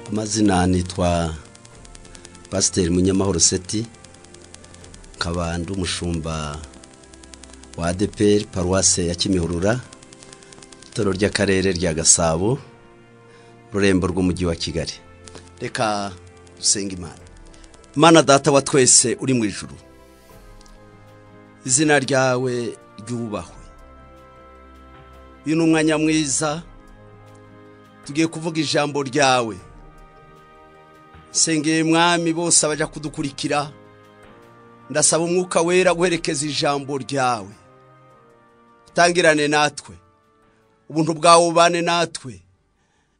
amazina nitwa pasiteri munyamahoro seti nkaba ndi umushumba wa adeperi paruwase ya kimihurura itoro ry'akarere rya gasabo ururembo rw'umujyi wa kigali reka dusenga imana Mana data wa twese uri mu ijuru izina ryawe ryubahwe uyu ni umwanya mwiza tugiye kuvuga ijambo ryawe nsengeye mwami bose abajya kudukurikira ndasaba umwuka wera guherekeza ijambo ryawe utangirane natwe ubuntu bwawe bubane natwe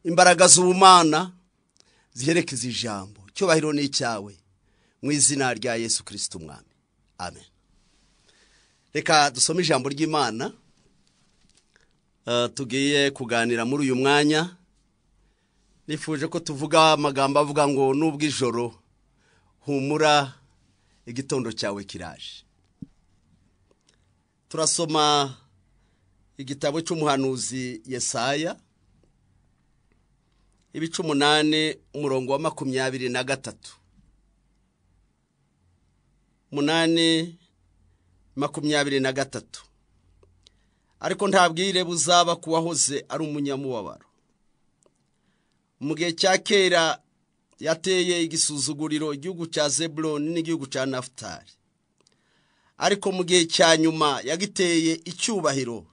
imbaraga z'ubumana ziherekeza ijambo cyubahiro ni icyawe mu izina rya yesu kirisiti umwami amen reka dusome ijambo ry'imana tugiye kuganira muri uyu mwanya nifuje ko tuvuga amagambo avuga ngo n'ubw'ijoro humura igitondo cyawe kiraje turasoma igitabo cy'umuhanuzi yesaya ibice umunani umurongo wa makumyabiri na gatatu umunani makumyabiri na gatatu ariko nta bwire buzaba ku wahoze ari umunyamubabaro mu gihe cya kera yateye igisuzuguriro igihugu cya zeburoni n'igihugu cya nafutari ariko mu gihe cya nyuma yagiteye icyubahiro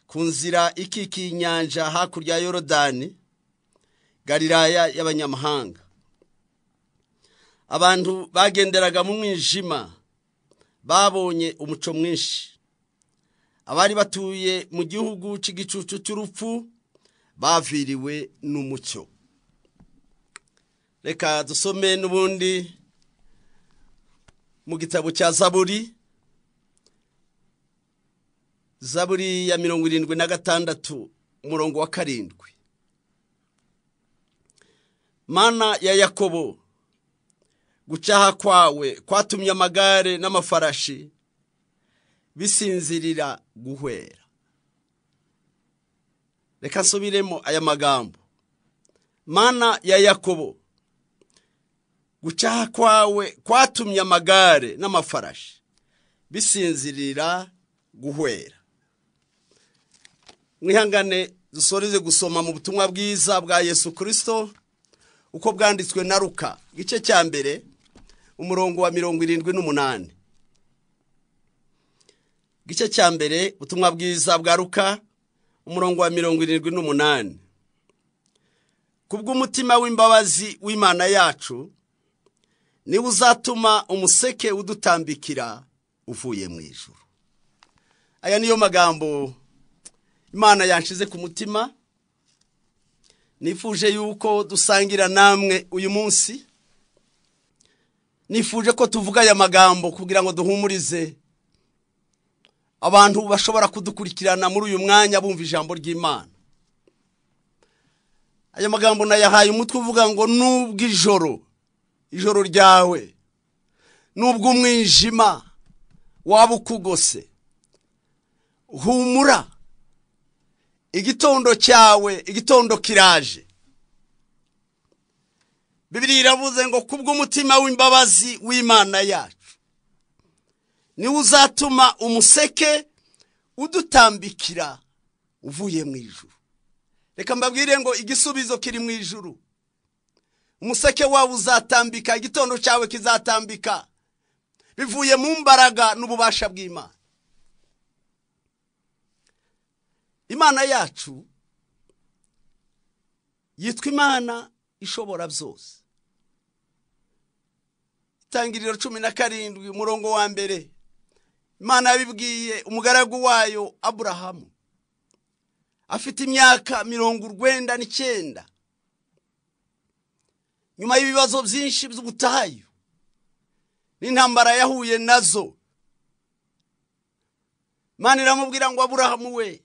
ku nzira ikikiye inyanja hakurya ya yorodani gariraya y'abanyamahanga abantu bagenderaga mu mwijima babonye umuco mwinshi abari batuye mu gihugu cy'igicucu cy'urupfu baviriwe n'umucyo reka dusome n'ubundi mu gitabo cya zaburi zaburi ya mirongo irindwi na gatandatu umurongo wa karindwi mana ya yakobo gucaha kwawe kwatumye amagare n'amafarashi bisinzirira guhwera reka nsubiremo aya magambo mana ya yakobo gucaha kwawe kwatumye amagare n'amafarashi bisinzirira guhwera mwihangane dusoreze gusoma mu butumwa bwiza bwa yesu kirisito uko bwanditswe na ruka igice cya mbere umurongo wa mirongo irindwi n'umunani igice cya mbere ubutumwa bwiza bwa ruka umurongo wa mirongo irindwi n'umunani ku bw'umutima w'imbabazi w'imana yacu niwe uzatuma umuseke udutambikira uvuye mu ijuru aya niyo magambo imana yanshize ku mutima nifuje yuko dusangira namwe uyu munsi nifuje ko tuvuga aya magambo kugira ngo duhumurize abantu bashobora kudukurikirana muri uyu mwanya bumva ijambo ry'imana aya magambo nayahaye umutwe uvuga ngo n'ubw'ijoro ijoro ryawe n'ubw'umwijima waba ukugose humura igitondo cyawe igitondo kiraje bibiri iravuze ngo kubw'umutima w'imbabazi w'imana yacu niwe uzatuma umuseke udutambikira uvuye mu ijuru reka mbabwire ngo igisubizo kiri mu ijuru umuseke wawe uzatambika igitondo cyawe kizatambika bivuye mu mbaraga n'ububasha bw'imana imana yacu yitwa imana ishobora byose itangiriro cumi na karindwi umurongo wa mbere imana yabibwiye umugaragu wayo aburahamu afite imyaka mirongo urwenda n'icyenda nyuma y'ibibazo byinshi by'ubutayu n'intambara yahuye nazo imana iramubwira ngo aburahamu we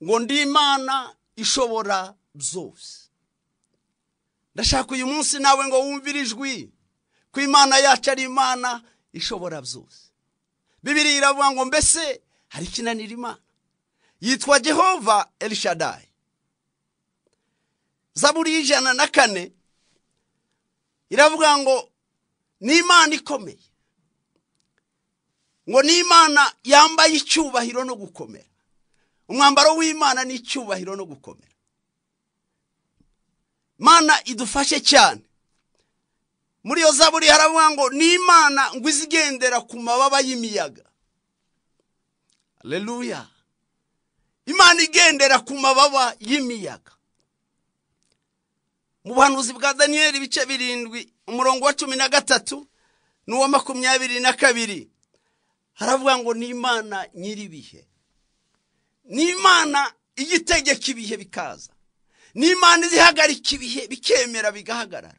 ngo ndi imana ishobora byose ndashaka uyu munsi nawe ngo wumvire ijwi ko imana yacu ari imana ishobora byose bibiri iravuga ngo mbese hari ikinanira imana yitwa Jehova elishadayi zaburi y'ijana na kane iravuga ngo ni imana ikomeye ngo ni imana yambaye icyubahiro no gukomera umwambaro w'imana ni icyubahiro no gukomera imana idufashe cyane muri iyo zaburi haravuga ngo ni imana ngo izigendera ku mababa y'imiyaga reruya imana igendera ku mababa y'imiyaga mu buhanuzi bwa daniyeli ibice birindwi umurongo wa cumi na gatatu n'uwa makumyabiri na kabiri haravuga ngo ni imana nyir'ibihe ni imana igitegeka ibihe bikaza ni imana izihagarika ibihe bikemera bigahagarara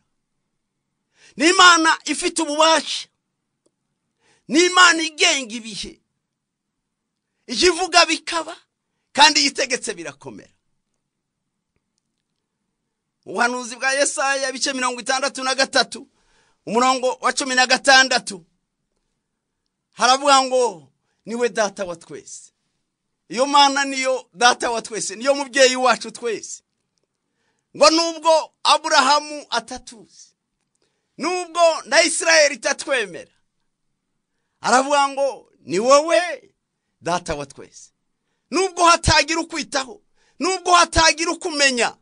ni imana ifite ububasha ni imana igenga ibihe ivuga bikaba kandi iyitegetse birakomera ubuhanuzi bwa yesaya ibice mirongo itandatu na gatatu umurongo wa cumi na gatandatu haravuga ngo niwe data wa twese iyo mana niyo data wa twese niyo mubyeyi wacu twese ngo nubwo aburahamu atatuzi nubwo na isirayeli itatwemera aravuga ngo ni wowe data wa twese nubwo hatagira ukwitaho nubwo hatagira ukumenya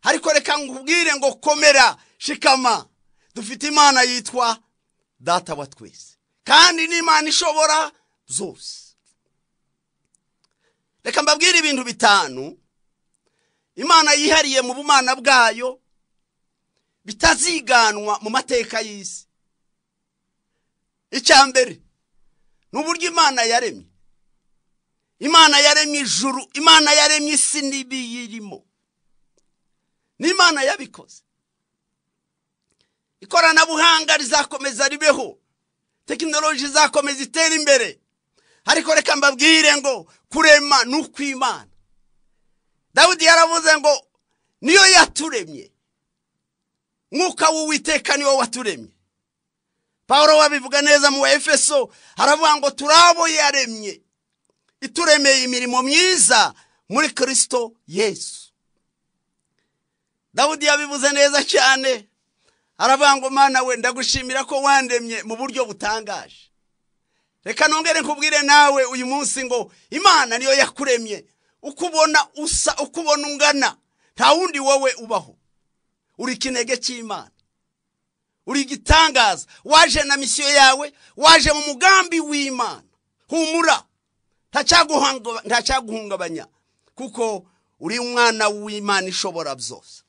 ariko reka nkubwire ngo komera shikama dufite imana yitwa data wa twese kandi n'imana ishobora zose reka mbabwire ibintu bitanu imana yihariye mu bumana bwayo bitaziganwa mu mateka y'isi icya mbere ni uburyo imana yaremye imana yaremye ijuru imana yaremye isi n'ibiyirimo n'imana yabikoze ikoranabuhanga rizakomeza ribeho tekinoloji izakomeza itera imbere ariko reka mbabwire ngo kurema ni ukw'imana dawudi yaravuze ngo niyo yaturemye mwuka w'uwiteka niwo waturemye paul wabivuga neza mu wa efeso haravuga ngo turi abo yaremye ituremeye imirimo myiza muri kirisito yesu dawudi yabivuze neza cyane aravuga ngo mwana we ndagushimira ko wandemye mu buryo butangaje reka nongere nkubwire nawe uyu munsi ngo imana niyo yakuremye uko ubona usa uko ubona ungana nta wundi wowe ubaho uri ikinege cy'imana uri igitangaza waje na misiyo yawe waje mu mugambi w'imana humura ntacyaguhungabanya kuko uri umwana w'imana ishobora byose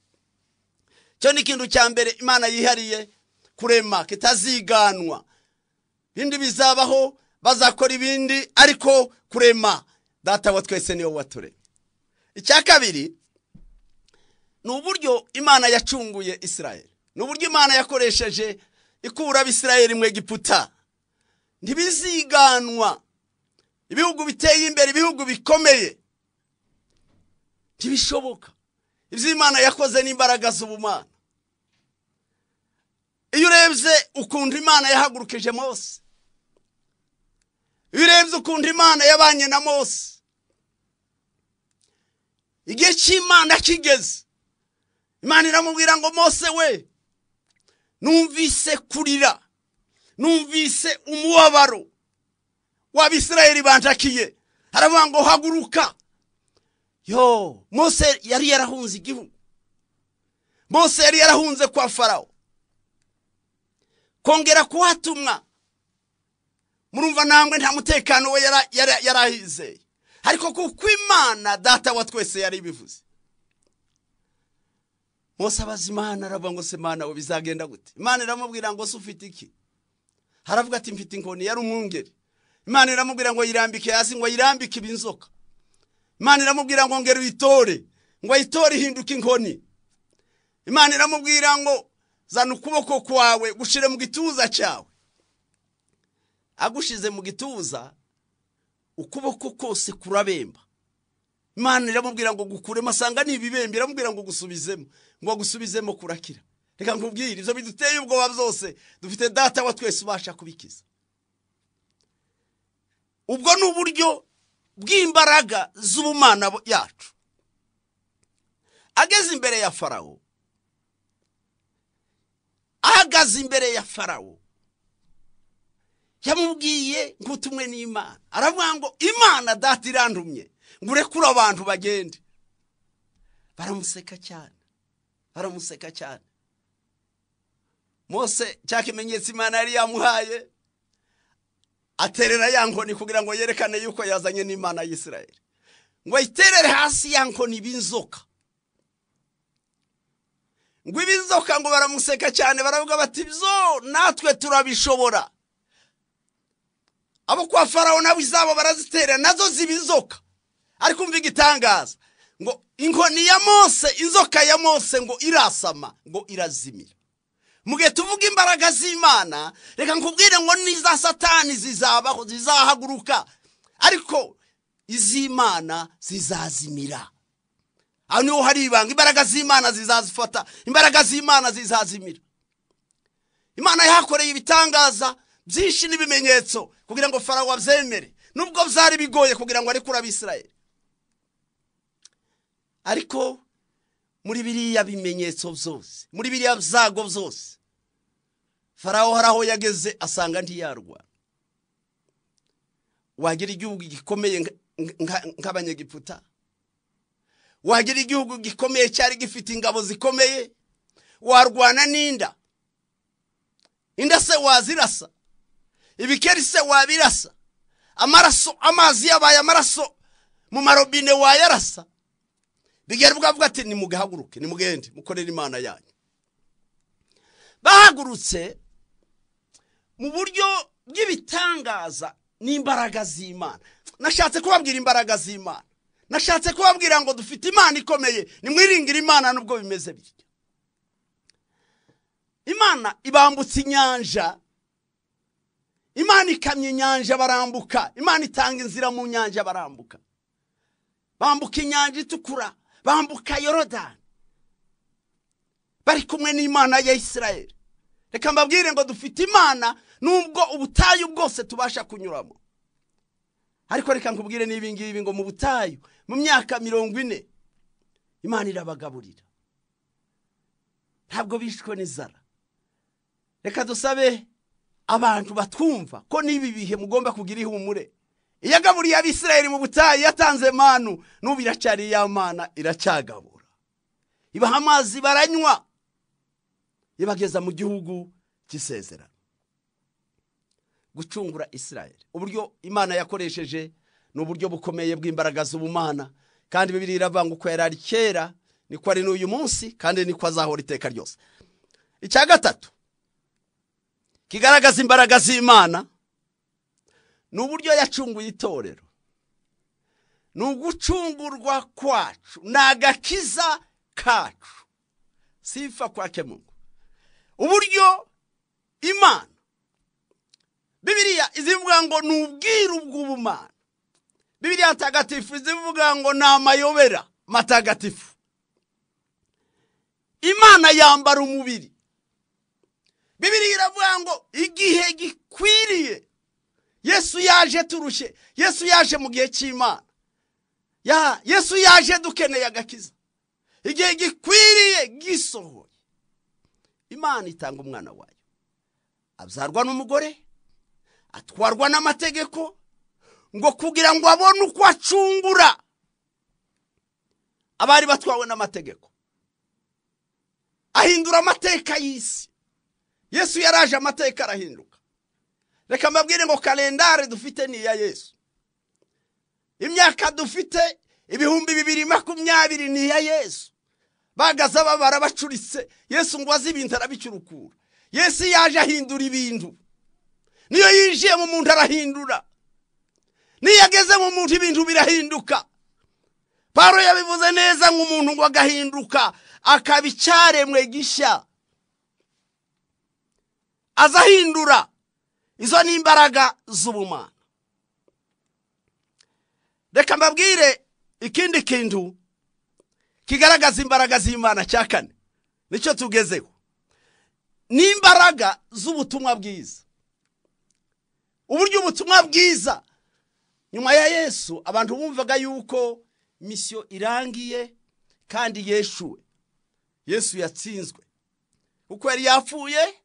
icyo ni ikintu cya mbere imana yihariye kurema kitaziganwa ibindi bizabaho bazakora ibindi ariko kurema data wa twese niwo waturemye icya kabiri ni uburyo imana yacunguye isirayeli ni uburyo imana yakoresheje ikura abisirayeli mu egiputa ntibiziganwa ibihugu biteye imbere ibihugu bikomeye ntibishoboka ibyo imana yakoze n'imbaraga z'ubumana iyo urebye ukuntu imana yahagurukije mose iyo urebye ukuntu imana yabanye na mose igihe cy'imana kigeze imana iramubwira ngo mose we numvise kurira numvise umubabaro w'abisirayeli bantakiye haravuga ngo haguruka yo mose yari yarahunze igihugu mose yari yarahunze kwa farawo kongera kuhatumwa murumva ntabwo nta mutekano we yari ahizeye ariko kuko imana data wa twese yari ibivuze mose abaza imana aravuga ngo se imana we bizagenda gute imana iramubwira ngo se ufite iki haravuga ati mfite inkoni yari umwungeri imana iramubwira ngo yirambike hasi ngo yirambike ibinzoka imana iramubwira ngo ngera uyitore ngo ayitore ihinduke inkoni imana iramubwira ngo zana ukuboko kwawe gushyire mu gituza cyawe agushize mu gituza ukuboko kose kurabemba imana iramubwira ngo gukuremo asanga ni ibibembe iramubwira ngo gusubizemo ngo gusubizemo kurakira reka nkubwire ibyo biduteye ubwoba byose dufite data wa twese ubasha kubikiza ubwo ni uburyo bw'imbaraga z'ubumana yacu ageze imbere ya farawo ahagaze imbere ya farawo yamubwiye nk'utumwe n'imana aravuga ngo imana data irandumye ngo urekure abantu bagende baramuseka cyane baramuseka cyane mose cya kimenyetso imana yari yamuhaye aterera ya nkoni kugira ngo yerekane yuko yazanye n'imana y'isirayeli ngo ayiterere hasi ya nkoni b'inzoka ngo ib'inzoka ngo baramuseka cyane baravuga bati byo natwe turabishobora abo kwa farawo nabo izabo barazitera nazo ziba inzoka ariko umva igitangaza ngo inkoni ya mose inzoka ya mose ngo irasama ngo irazimira mu gihe tuvuga imbaraga z'imana reka nkubwire ngo n'iza satani zizabaho zizahaguruka ariko iz'imana zizazimira aho niho hari ibanga imbaraga z'imana zizazifata imbaraga z'imana zizazimira imana yahakoreye ibitangaza byinshi n'ibimenyetso kugira ngo farawo abyemere nubwo byari bigoye kugira ngo arekure abisirayeli ariko muri biriya bimenyetso byose muri biriya byago byose farawo hari aho yageze asanga ntiyarwana wagira igihugu gikomeye nk'abanyegiputa wagira igihugu gikomeye cyari gifite ingabo zikomeye warwana n'inda inda se wazirasa ibikeri se wabirasa amaraso amazi yabaye amaraso mu marobine wayarasa bigera bwavuga ati nimugahaguruke nimugende mukorere imana yanyu bahagurutse mu buryo bw'ibitangaza n'imbaraga z'imana nashatse kubabwira imbaraga z'imana nashatse kubabwira ngo dufite imana ikomeye nimwiringire imana nubwo bimeze bityo imana ibambutse inyanja imana ikamya inyanja barambuka imana itanga inzira mu nyanja barambuka bambuka inyanja itukura bambuka yorodani bari kumwe n'imana ya isirayeli reka mbabwire ngo dufite imana nubwo ubutayu bwose tubasha kunyuramo ariko reka nkubwire n'ibingibi ngo mu butayu mu myaka mirongo ine imana irabagaburira ntabwo bishwe n'inzara reka dusabe abantu batwumva ko n'ibi bihe mugomba kugira ihumure iyo agaburiye abisirayeli mu butayu yatanze manu n'ubu iracyari ya mana iracyagabura ibaha amazi baranywa ibageza mu gihugu cy'isezerano gucungura isirayeli uburyo imana yakoresheje ni uburyo bukomeye bw'imbaraga z'ubumana kandi bibiri iravuga uko yari ari kera niko ari n'uyu munsi kandi niko azahora iteka ryose icya gatatu kigaragaza imbaraga z'imana ni uburyo yacunguye itorero ni ugucungurwa kwacu ni agakiza kacu sifa kwa kemungu uburyo imana bibiriya izivuga ngo ni ubwiru bw'ubumana bibiriya ntagatifu izivuga ngo ni amayobera matagatifu imana yambara umubiri bibiriya iravuga ngo igihe gikwiriye yesu yaje turushye yesu yaje mu gihe cy'imana yesu yaje dukeneye agakiza igihe gikwiriye gisohoye imana itanga umwana wayo abyarwa n'umugore atwarwa n'amategeko ngo kugira ngo abone uko acungura abari batwawe n'amategeko ahindura amateka y'isi yesu yaraje amateka arahinduka reka mbabwire ngo kalendari dufite ni iya yesu imyaka dufite ibihumbi bibiri makumyabiri ni iya yesu bagaze babara bacuritse yesu ngo azi ibintu arabicyurukura yesu yaje ahindura ibintu niyo yinjiye mu muntu arahindura niyo ageze mu muntu ibintu birahinduka paro yabivuze neza nk'umuntu ngo agahinduka akaba icyaremwe gishya aza ahindura izo ni imbaraga z'ubumana reka mbabwire ikindi kintu kigaragaza imbaraga z'imana cya kane nicyo tugezeho ni imbaraga z'ubutumwa bwiza uburyo ubutumwa bwiza nyuma ya yesu abantu bumvaga yuko misiyo irangiye kandi yeshuwe yesu yatsinzwe kuko yari yapfuye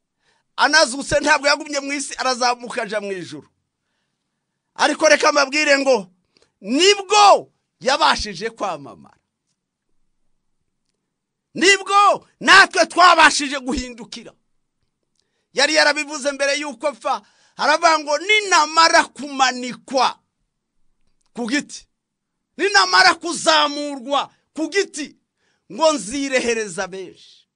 anazutse ntabwo yagumye mu isi arazamuka ajya mu ijoro ariko reka amabwire ngo nibwo yabashije kwamamara nibwo natwe twabashije guhindukira yari yarabivuze mbere y'uko apfa haravuga ngo ninamara kumanikwa ku giti ninamara kuzamurwa ku giti ngo nzirehereza benshi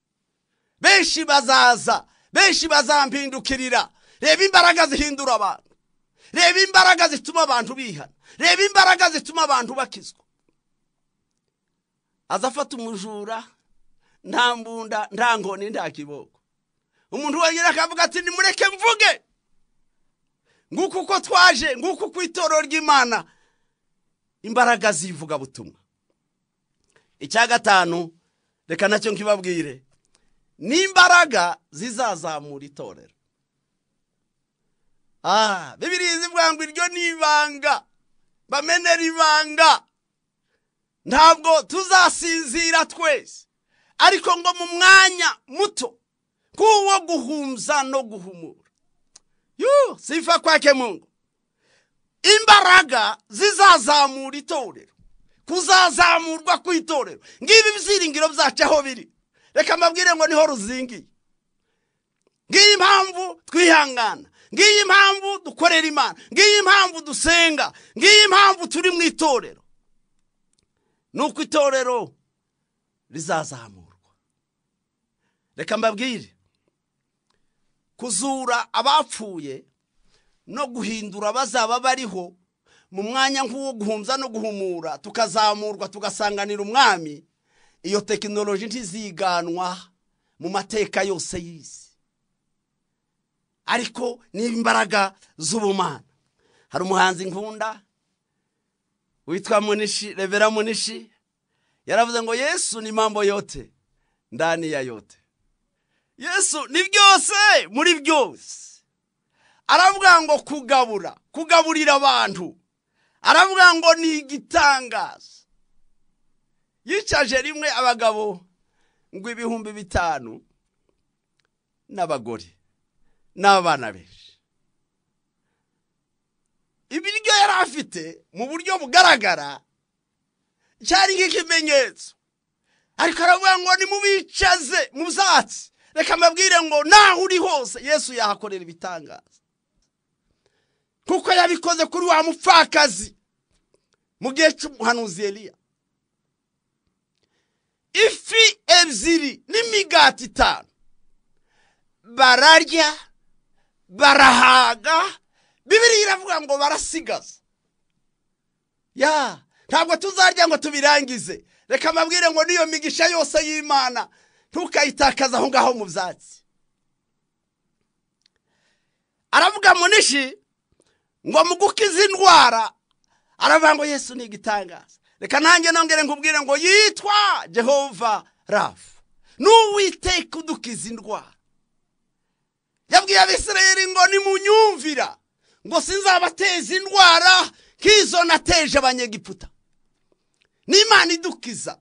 benshi bazaza benshi bazampindukirira reba imbaraga zihindura abantu reba imbaraga zituma abantu bihana reba imbaraga zituma abantu bakizwa aza afata umujura nta mbunda nta nkoni nta kiboko umuntu wenyine akavuga ati nimureke mvuge nguko uko twaje nguko uko itorero ry'imana imbaraga z'ivugabutumwa icya gatanu reka nacyo nkibabwire n'imbaraga zizazamura itorero aha bibiriya zivuga ngo iryo ni ibanga bamenera ibanga ntabwo tuzasinzira twese ariko ngo mu mwanya muto k'uwo guhumza no guhumura yuh sifa kwake mungu imbaraga zizazamura itorero kuzazamurwa kw'itorero ngibi ibyiringiro byacu aho biri reka mbabwire ngo niho ruzingiye ngiyi mpamvu twihangana ngiyi mpamvu dukorera imana ngiyi mpamvu dusenga ngiyi mpamvu turi mu itorero ni uko itorero rizazamurwa reka mbabwire kuzura abapfuye no guhindura bazaba bariho mu mwanya nk'uwo guhumza no guhumura tukazamurwa tugasanganira umwami iyo tekinoloji ntiziganwa mu mateka yose y'isi ariko n'imbaraga z'ubumana hari umuhanzi nkunda witwa munishi revera munishi yaravuze ngo yesu ni mambo yote ndani ya yote yesu ni byose muri byose aravuga ngo kugabura kugaburira abantu aravuga ngo ni igitangazo yicaje rimwe abagabo ngo ibihumbi bitanu n'abagore n'abana benshi ibiryo yari afite mu buryo bugaragara cyari nk'ikimenyetso ariko aravuga ngo nimubicaze mu byatsi reka mbabwire ngo naho uri hose yesu yahakorera ibitangaza kuko yabikoze kuri wa mupfakazi mu gihe cy'umuhanuzi Eliya ifi ebyiri n'imigati itanu bararya barahaga bibiri iravuga ngo barasigaza ya ntabwo tuzarya ngo tubirangize reka mbabwire ngo n'iyo migisha yose y'imana ntukayitakaze aho ngaho mu byatsi aravuga munishi ngo mugukize indwara aravuga ngo yesu ni igitangaza reka nanjye nongere nkubwire ngo yitwa jehova rafu n'uwiteka udukiza indwara yabwiye abisirayeri ngo nimunyumvira ngo sinzabateze indwara nk'izo nateje abanyegiputa n'imana idukiza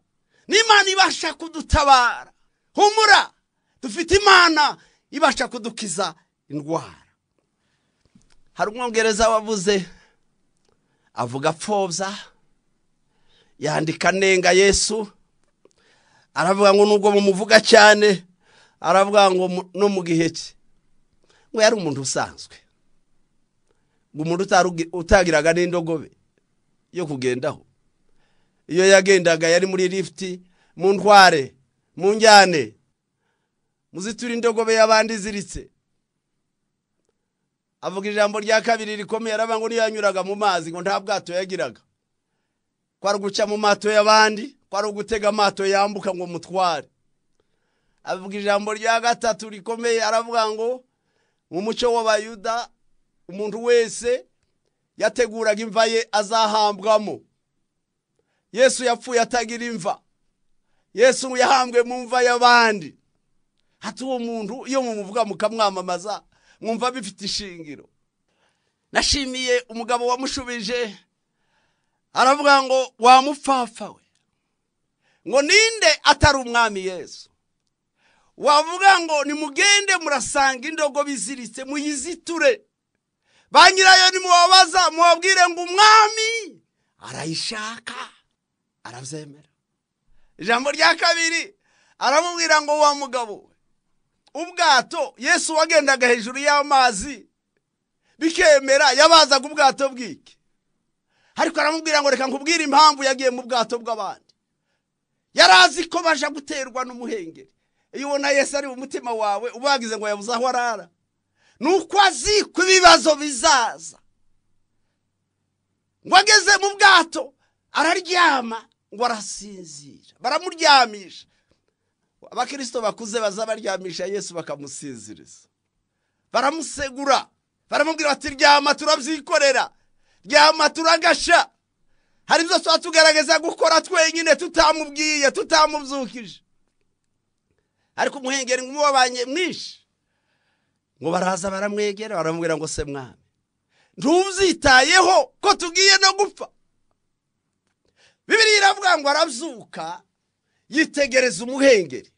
n'imana ibasha kudutabara humura dufite imana ibasha kudukiza indwara hari umwongereza wavuze avuga apfobya yandika anenga yesu aravuga ngo nubwo mumuvuga cyane aravuga ngo no mu gihe cye ngo yari umuntu usanzwe ngo umuntu utagiraga n'indogobe yo kugendaho iyo yagendaga yari muri lifuti mu ntware mu njyane muzitura indogobe y'abandi iziritse avuga ijambo rya kabiri rikomeye aravuga ngo niyanyuraga mu mazi ngo nta bwato yagiraga kwari uguca mu mato y'abandi kwari ugutega amato yambuka ngo mutware avuga ijambo rya gatatu rikomeye aravuga ngo mu muco w'abayuda umuntu wese yateguraga imva ye azahambwamo yesu yapfuye atagira imva yesu yahambwe mu mva y'abandi hati uwo muntu iyo mumuvuga mukamwamamaza mwumva bifite ishingiro nashimiye umugabo wamushubije aravuga ngo wa mupfapfa we ngo ninde atari umwami yesu wavuga ngo nimugende murasanga indogobe iziritse muyiziture ba nyirayo nimubabaza mubabwire ngo umwami arayishaka arabyemera ijambo rya kabiri aramubwira ngo wa mugabo we ubwato yesu wagendaga hejuru y'amazi bikemera yabazaga ubwato bw'iki ariko aramubwira ngo reka nkubwire impamvu yagiye mu bwato bw'abandi yari azi ko baje guterwa n'umuhengeri iyo ubona yesu ari mu mutima wawe ubagize ngo yabuze aho arara ni uko azi ko ibibazo bizaza ngo ageze mu bwato araryama ngo arasinzira baramuryamisha abakirisito bakuze baza baryamisha yesu bakamusinziriza baramusegura baramubwira bati ryama turabyikorera ryama turagasha hari ibyo tuba tugaragaza gukora twenyine tutamubwiye tutamubyukije ariko umuhengeri nk'umubabanye mwinshi ngo baraza baramwegera baramubwira ngo se mwami ntubyitayeho ko tugiye no gupfa bibiri iravuga ngo arabyuka yitegereza umuhengeri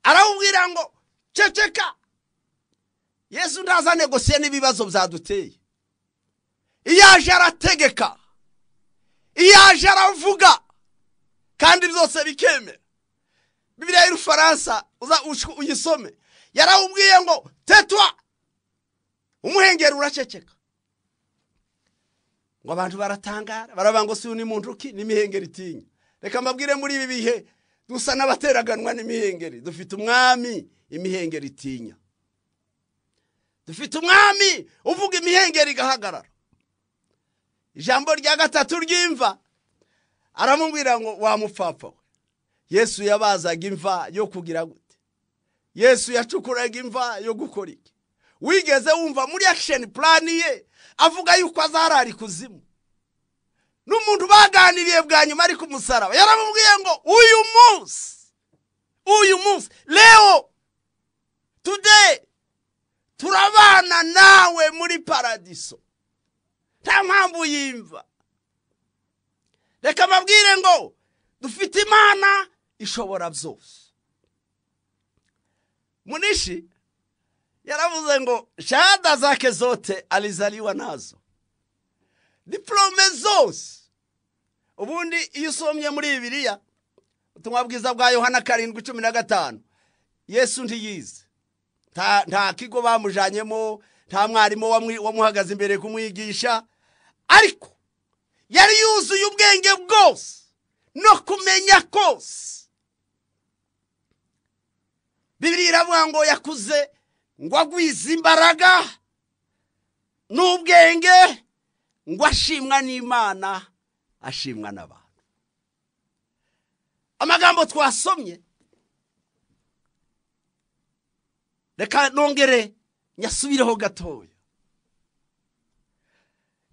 aramubwira ngo ceceka yesu ntazane gusiye n'ibibazo byaduteye iyo aje arategeka iyo aje aravuga kandi byose bikemera bibiriya y'urufaransa uyisome yarawubwiye ngo tetwa umuhengeri uraceceka ngo abantu baratangara baravuga ngo si uyu ni muntu ki n'imihengeri itinya reka mbabwire muri ibi bihe dusa n'abateraganwa n'imihengeri dufite umwami imihengeri itinya dufite umwami uvuga imihengeri igahagarara ijambo rya gatatu ry'imva aramubwira ngo wamupfapfa we yesu yabazaga imva yo kugira gute yesu yacukuraga imva yo gukora iki wigeze wumva muri akisheni purani ye avuga yuko azarara ikuzimu n'umuntu baganiriye bwa nyuma ari ku musaraba yaramubwiye ngo uyu munsi uyu munsi leo today turabana nawe muri paradiso nta mpamvu yimva reka mbabwire ngo dufite imana ishobora byose munishi yaravuze ngo shahada zake zote alizaliwa nazo diporome zose ubundi iyo usomye muri bibiriya ubutumwa bwiza bwa yohana karindwi cumi na gatanu yesu ntiyize nta kigo bamujyanyemo nta mwarimu wamuhagaze imbere kumwigisha ariko yari yuzuye ubwenge bwose no kumenya kose bibiri iravuga ngo yakuze ngo agwize imbaraga n'ubwenge ngo ashimwa n'imana ashimwa n'abantu amagambo twasomye reka nongere nyasubireho gatoya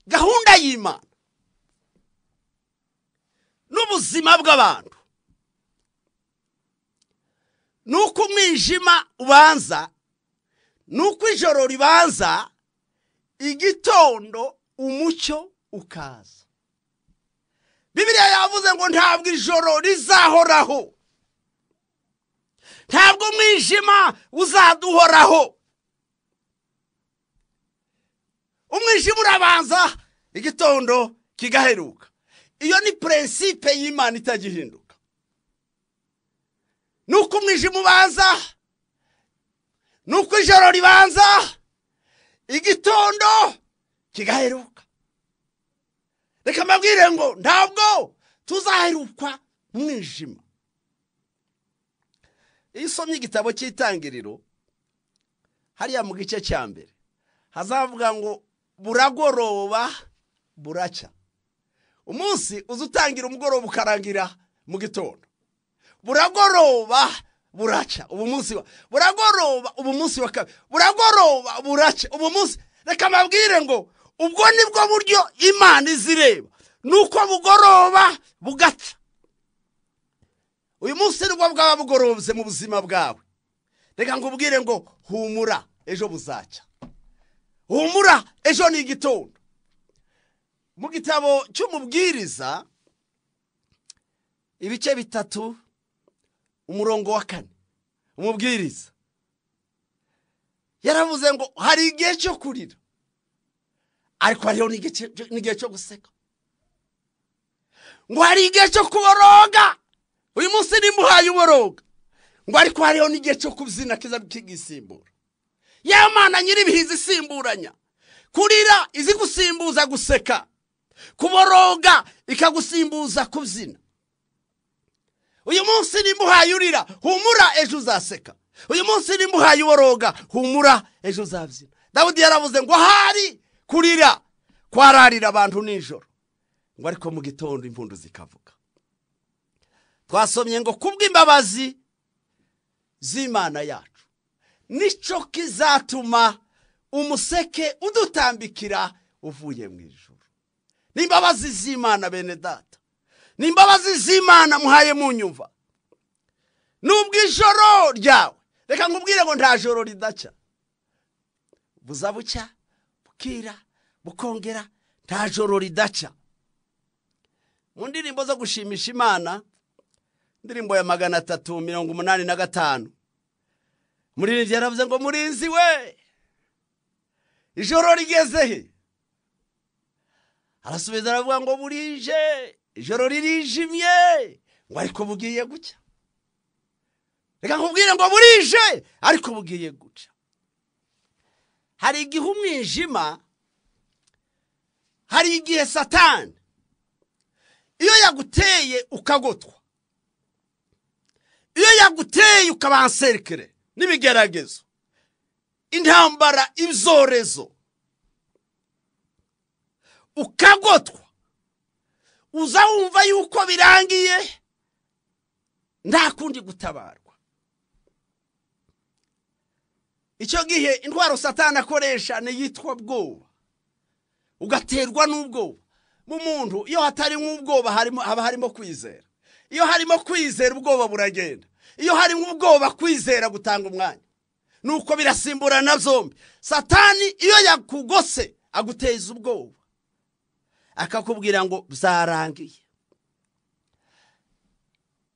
gahunda y'imana n'ubuzima bw'abantu ni uko umwijima ubanza ni uko ijoro ribanza igitondo umucyo ukaza bibiriya yavuze ngo ntabwo ijoro rizahoraho ntabwo umwijima uzaduhoraho umwijima urabanza igitondo kigaheruka iyo ni purensipe y'imana itagihinduka ni uko umwijima ubanza ni uko ijoro ribanza igitondo kigaheruka reka mbabwire ngo ntabwo tuzaherukwa umwijima iyo usomye igitabo cy'itangiriro hariya mu gice cya mbere hazavuga ngo buragoroba buracya umunsi uza utangira umugoroba ukarangira mu gitondo buragoroba buraca ubu munsi wa buragoroba ubu munsi wa kabiri buragoroba buraca ubu munsi reka mbabwire ngo ubwo nibwo buryo imana izireba ni uko bugoroba bugaca uyu munsi nibwo bwaba bugorobye mu buzima bwawe reka nkubwire ngo humura ejo buzacya humura ejo ni igitondo mu gitabo cy'umubwiriza ibice bitatu umurongo wa kane umubwiriza yaravuze ngo hari igihe cyo kurira ariko hariho n'igihe cyo guseka ngo hari igihe cyo kuboroga uyu munsi nimuhaye uboroga ngo ariko hariho n'igihe cyo kubyina kiza kigisimbura yewe mana nyir'ibihe izisimburanya kurira izigusimbuza guseka kuboroga ikagusimbuza kubyina uyu munsi nimuhaye urira humura ejo uzaseka uyu munsi nimuhaye uboroga humura ejo uzabyina dawudi yaravuze ngo hari kurira kwararira abantu nijoro ngo ariko mu gitondo impundu zikavuga twasomye ngo kubw'imbabazi z'imana yacu nicyo kizatuma umuseke udutambikira uvuye mu ijoro n'imbabazi z'imana bene data n'imbabazi z'imana muhaye mu nyumva n'ubw'ijoro ryawe reka nkubwire ngo nta joro ridacya buza bucya bukira bukongera nta joro ridacya mu ndirimbo zo gushimisha imana indirimbo ya magana atatu mirongo umunani na gatanu muririmbyi yaravuze ngo murinzi we ijoro rigeze he arasubiza aravuga ngo burije ijoro ririjimye ngo ariko bugiye gucya reka nkubwire ngo burije ariko bugiye guca hari igihe umwijima hari igihe satani iyo yaguteye ukagotwa iyo yaguteye ukabanserikere n'ibigeragezo intambara ibyorezo ukagotwa uza wumva yuko birangiye nta kundi gutabarwa icyo gihe indwara satani akoresha ni iyitwa bwoba ugaterwa n'ubwoba mu muntu iyo hatari nk'ubwoba haba harimo kwizera iyo harimo kwizera ubwoba buragenda iyo harimo ubwoba kwizera gutanga umwanya nuko birasimburana byombi satani iyo yakugose aguteza ubwoba akakubwira ngo byarangiye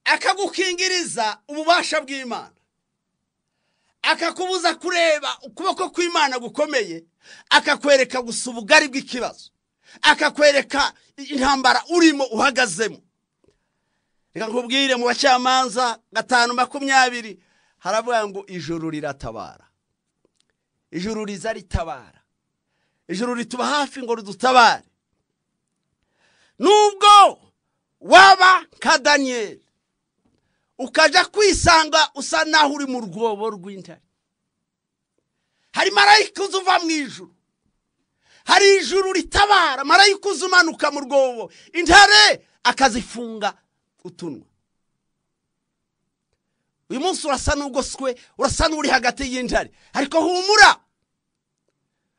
akagukingiriza ububasha bw'imana akakubuza kureba ukuboko kw'imana gukomeye akakwereka gusa ubugari bw'ikibazo akakwereka intambara urimo uhagazemo reka nkubwire mu bacamanza gatanu makumyabiri haravuga ngo ijuru riratabara ijuru riza ritabara ijuru rituba hafi ngo ridutabare nubwo waba nka daniyeli ukajya kwisanga usa naho uri mu rwobo rw'intare hari marayika uza uva mu ijuru hari ijuru ritabara marayika uza umanuka mu rwobo intare akazifunga utunwa uyu munsi urasa n'ugoswe urasa n'uri hagati y'intare ariko humura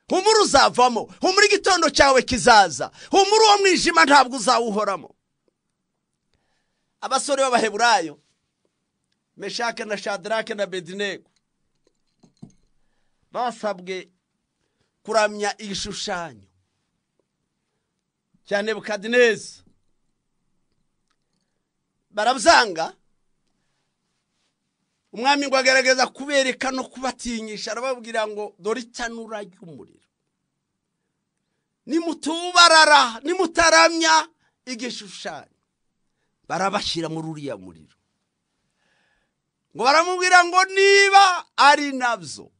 humura uzavamo humura igitondo cyawe kizaza humura uwo mwijima ntabwo uzawuhoramo abasore b'abaheburayo meshake na shadarake na bedinegu basabwe kuramya igishushanyo cya nebukadinezi barabyanga umwami ngo agaragaza kubereka no kubatinyisha arababwira ngo dore itanura ry'umuriro nimutubarara nimutaramya igishushanyo barabashyira muri uriya muriro ngo baramubwira ngo niba ari nabyo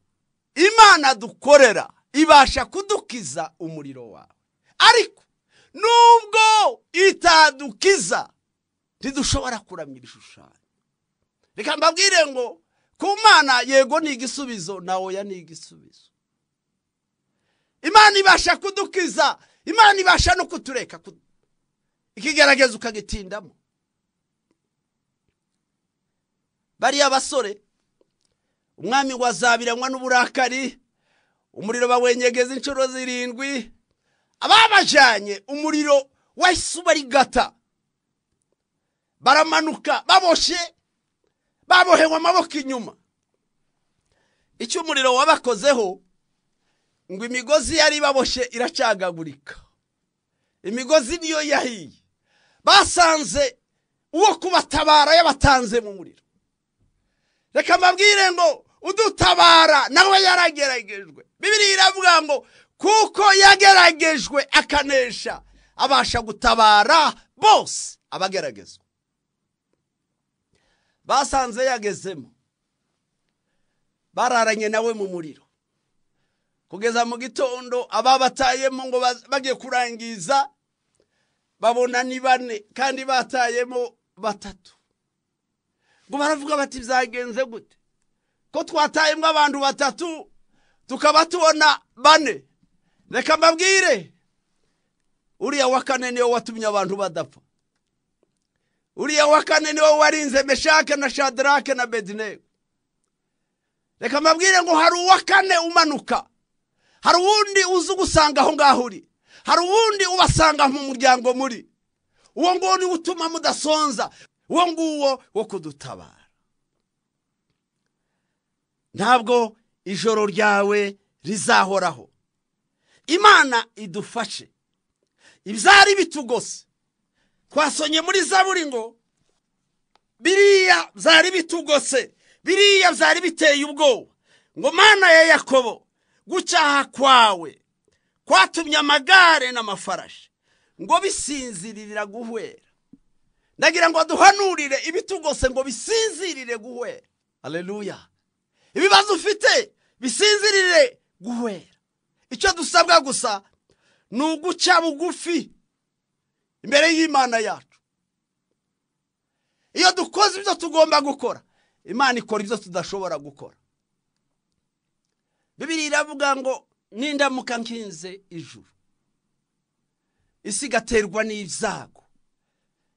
imana dukorera ibasha kudukiza umuriro wawe ariko nubwo itadukiza ntidushobora kuramya ibishushanyo reka mbabwire ngo ku mana yego ni igisubizo na oya ni igisubizo imana ibasha kudukiza imana ibasha no kutureka ikigaragaza ukagitindamo bariya basore umwami wazabiranywa n'uburakari umuriro bawenyegeza inshuro zirindwi ababajyanye umuriro wahise ubarigata baramanuka baboshye babohewe amaboko inyuma icyo umuriro wabakozeho ngo imigozi yari ibaboshye iracagagurika imigozi niyo yahiye basanze uwo kubatabara yabatanze mu muriro reka mbabwire ngo udutabara nawe yarageragejwe bibiri iravuga ngo kuko yageragejwe akanesha abasha gutabara bose abageragezwa basanze yagezemo bararanye nawe mu muriro kugeza mu gitondo ababatayemo ngo bagiye kurangiza babona ni bane kandi batayemo batatu ngo baravuga bati byagenze gute ko twatayemo abantu batatu tukaba tubona bane reka mbabwire uriya wa kane niwo watumye abantu badapfa uriya wa kane niwo warinze meshake na shadarake na bedine reka mbabwire ngo hari uwa kane umanuka hari uwundi uzi ugusanga aho ngaho uri hari uwundi ubasanga mu muryango muri uwo nguwo niwe utuma mudasonza uwo nguwo wo kudutabara ntabwo ijoro ryawe rizahoraho imana idufashe ibyari bitugose twasonye muri zaburi ngo biriya byari bitugose biriya byari biteye ubwoba ngo mana ya yakobo gucyaha kwawe kwatumye amagare n'amafarashi ngo bisinzirira guhwera ndagira ngo duhanurire ibitugose ngo bisinzirire guhwera aleluya ibibazo ufite bisinzirire guhwera icyo dusabwa gusa ni uguca bugufi imbere y'imana yacu iyo dukoze ibyo tugomba gukora imana ikora ibyo tudashobora gukora bibiri iravuga ngo n'indamuka nkinze ijuru isi igaterwa n'ibyago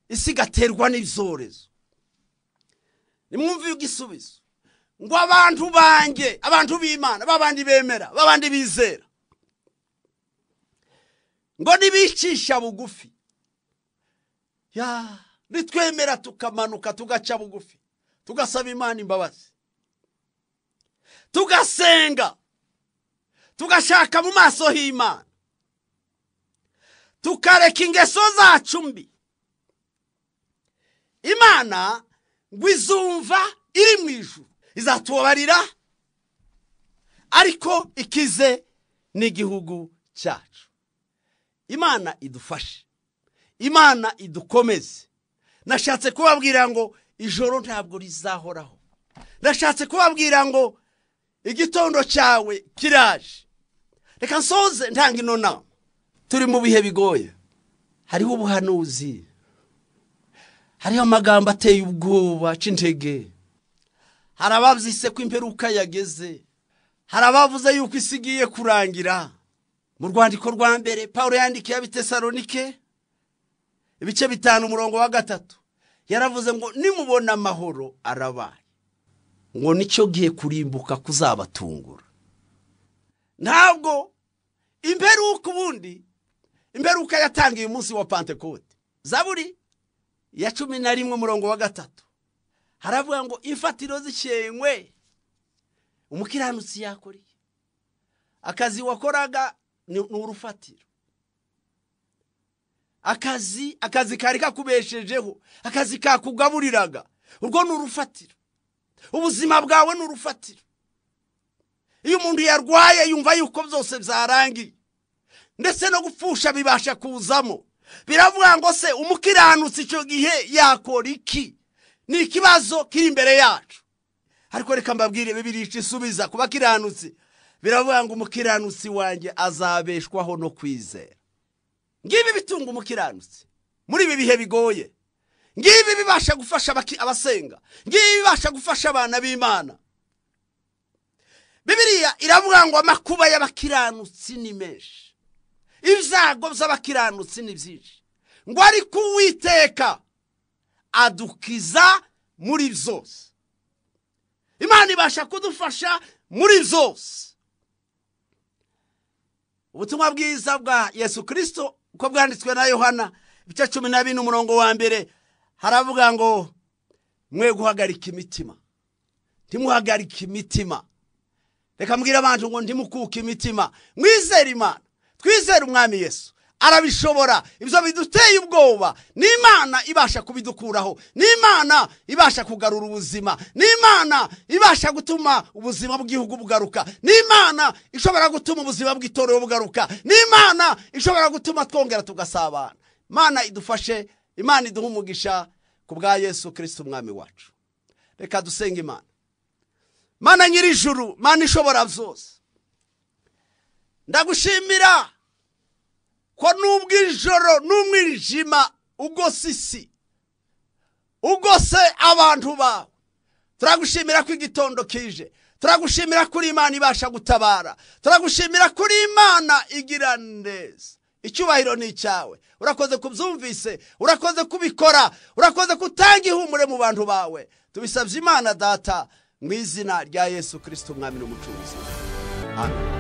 isi igaterwa n'ibyorezo nimwumve igisubizo ngo abantu banjye abantu b'imana babandi bemera babandi bizera ngo nibicisha bugufi ya nitwemera tukamanuka tugaca bugufi tugasaba imana imbabazi tugasenga tugashaka mu maso h'imana tukareka ingeso zacu mbi imana ngo izumva iri mu ijuru izatubarira ariko ikize n'igihugu cyacu imana idufashe imana idukomeze nashatse kubabwira ngo ijoro ntabwo rizahoraho nashatse kubabwira ngo igitondo cyawe kiraje reka nsoze ntanga ino nama turi mu bihe bigoye hariho ubuhanuzi hariho amagambo ateye ubwoba c'intege hari ababyise ko imperuka yageze hari abavuze yuko isi igiye kurangira mu rwandiko rwa mbere paul yandikiye abitesaronike ibice bitanu umurongo wa gatatu yaravuze ngo nimubona amahoro arabaye ngo nicyo gihe kurimbuka kuzabatungura ntabwo imperuka ubundi imperuka yatangiye umunsi wa pantekote zaburi ya cumi na rimwe umurongo wa gatatu haravuga ngo imfatiro zishenywe umukiranutsi yakoreye akazi wakoraga ni urufatiro akazi akazi kari kakubeshejeho akazi kakugaburiraga urwo ni urufatiro ubuzima bwawe ni urufatiro iyo umuntu yarwaye yumva yuko byose byarangiye ndetse no gupfusha bibasha kuzamo biravuga ngo se umukiranutsi icyo gihe yakora iki ni ikibazo kiri imbere yacu ariko reka mbabwire bibirica isubiza kuba kiranutsi biravuga ngo umukiranutsi wanjye azabeshwaho no kwizera ngibi bitunga umukiranutsi muri ibi bihe bigoye ngibi bibasha gufasha abasenga ngibi bibasha gufasha abana b'imana bibiriya iravuga ngo amakuba y'abakiranutsi ni menshi ibyago by'abakiranutsi ni byinshi ngo ariko uwiteka adukiza muri byose imana ibasha kudufasha muri byose ubutumwa bwiza bwa yesu kirisito uko bwanditswe na yohana ibice cumi na bine umurongo wa mbere haravuga ngo mwe guhagarika imitima ntimuhagarike imitima reka mbwira abantu ngo ntimukuke imitima mwizere imana twizere umwami yesu arabishobora ibyo biduteye ubwoba n'imana ibasha kubidukuraho n'imana ibasha kugarura ubuzima n'imana ibasha gutuma ubuzima bw'igihugu bugaruka n'imana ishobora gutuma ubuzima bw'itorero bugaruka n'imana ishobora gutuma twongera tugasabana imana idufashe imana iduha umugisha ku bwa yesu kirisiti umwami wacu reka dusenge imana mana nyir'ijuru mana ishobora byose ndagushimira ko nubwo ijoro n'umwijima ugose isi ugose abantu bawe turagushimira ko igitondo kije turagushimira kuri imana ibasha gutabara turagushimira kuri imana igira neza icyubahiro ni icyawe urakoze kubyumvise urakoze kubikora urakoze kutanga ihumure mu bantu bawe tubisabye imana data mu izina rya yesu kirisiti umwami n'umucuruzi amen